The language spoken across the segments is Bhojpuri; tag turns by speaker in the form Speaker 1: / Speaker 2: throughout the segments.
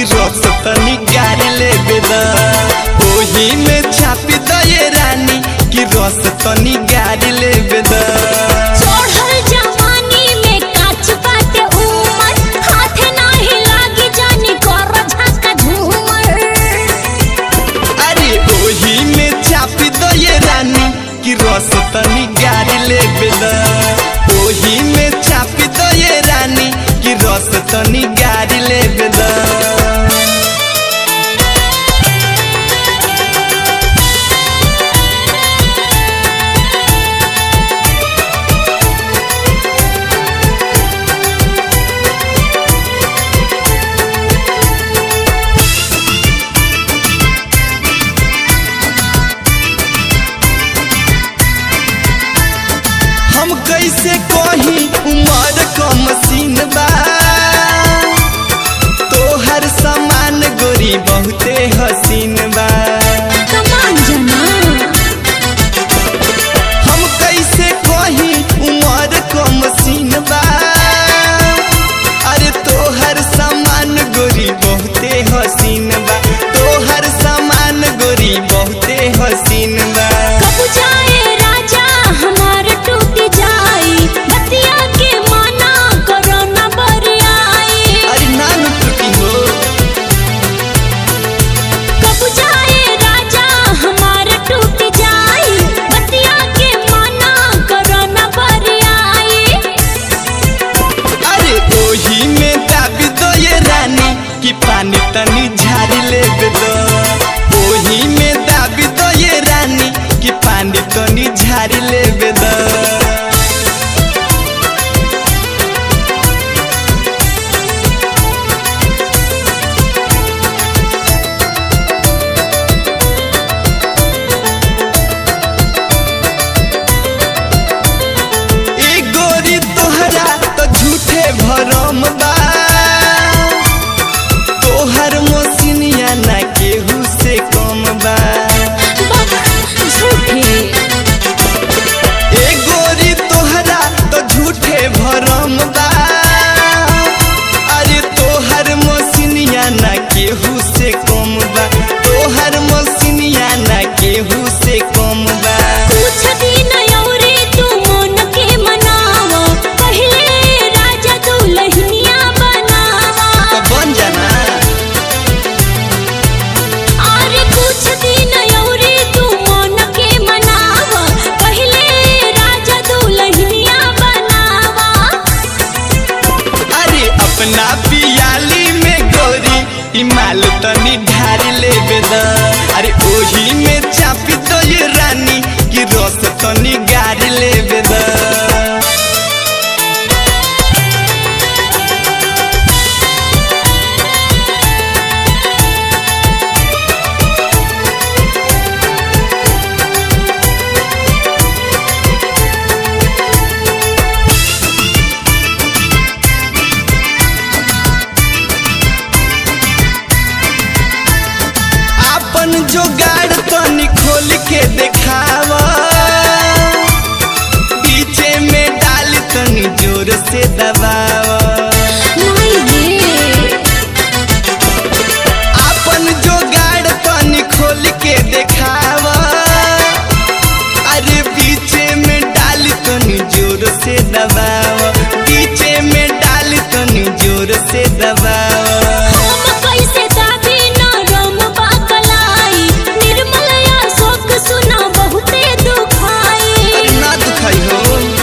Speaker 1: कि रस तनी गाड़ी ले बेदा ओही में छापी दये रानी कि रस तनी गाड़ी ले बेदा
Speaker 2: चढ़ल जवानी में काच बाटे उमर हाथे नाही लागी जानी कर झाका झूमर
Speaker 1: अरे ओही में छापी दये रानी कि रस तनी गाड़ी ले बेदा ओही में छापी दये रानी कि रस तनी गाड़ी ले बेदा हम कैसे कही उमर क मशीन बा तोहर सामान गोरी बहुते हसीन बा
Speaker 2: कमान जना
Speaker 1: हम कैसे कही उमर क मशीन बा अरे तोहर सामान गोरी बहुते हसीन बा तोहर सामान गोरी बहुते हसीन बा
Speaker 2: कब जाए राजा हमार टूट जाई बतिया के माना करो न बरियाई
Speaker 1: अरे नान टूटी हो
Speaker 2: कब जाए राजा हमार टूट जाई बतिया के माना करो न बरियाई
Speaker 1: अरे ओही में दाबी दो ये रानी कि पानी तनी झाड़ी ले दो ओही में दाबी दो ये रानी कि पानी तनी झाड़ी ले दो ए गोरी तोहरा तो झूठे भरम बा तोहर मोसिनिया ना केहू से कम बा
Speaker 2: झूठे
Speaker 1: ए गोरी तोहरा तो झूठे भरम बा अरे तोहर मोसिनिया ना केहू से कम बा तोहर मोसिनिया ना केहू से कम बा
Speaker 2: कुछ दिन औरे तू मन के मनावा पहले राजा दुल्हनिया बनावा
Speaker 1: तो बन जाना
Speaker 2: अरे कुछ दिन औरे तू मन के मनावा पहले राजा दुल्हनिया बनावा
Speaker 1: अरे अपना पियाली में गोरी ई माल तनी ढारी ले बेदा अरे ओही में चापी तो ये रानी की रस तनी गारी ले बेदा अपन जोगाड़ तनी खोल के देखावा पीछे में डाल तनी जोर से दबावा
Speaker 2: नहीं रे
Speaker 1: अपन जोगाड़ तनी खोल के देखावा अरे पीछे में डाल तनी जोर से दबावा पीछे में डाल तनी जोर से दबावा
Speaker 2: हम कैसे दाबी नरम बाकलाई निर्मल अशोक सुना बहुते दुखाई
Speaker 1: ना दुखाई हो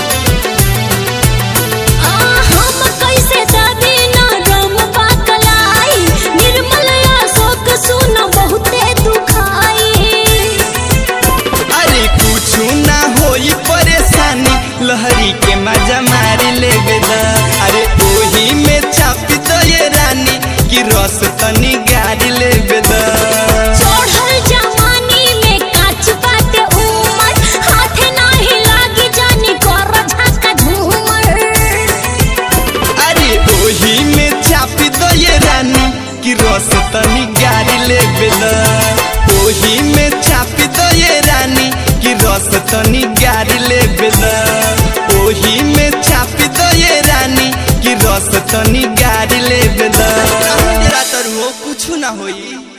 Speaker 2: आ, हम कैसे दाबी नरम बाकलाई निर्मल अशोक सुना बहुते दुखाई
Speaker 1: अरे कुछ ना होई परेशानी लहरी के मजा मारी ले बेदा अरे ओही में चापी तो ये रानी की रस तनी गाड़ी ले बेदा
Speaker 2: चढ़ल जवानी में काच बाटे उमर हाथे नाही लागी जानी कर झाका झूमर
Speaker 1: अरे ओही में चापी दो ये रानी की रस तनी गाड़ी ले बेदा ओही में चापी दो ये रानी की रस तनी गाड़ी ले बेदा ओही में चापी दो ये रानी की रस तनी गाड़ी ले बेदा रात हो कुछ ना होई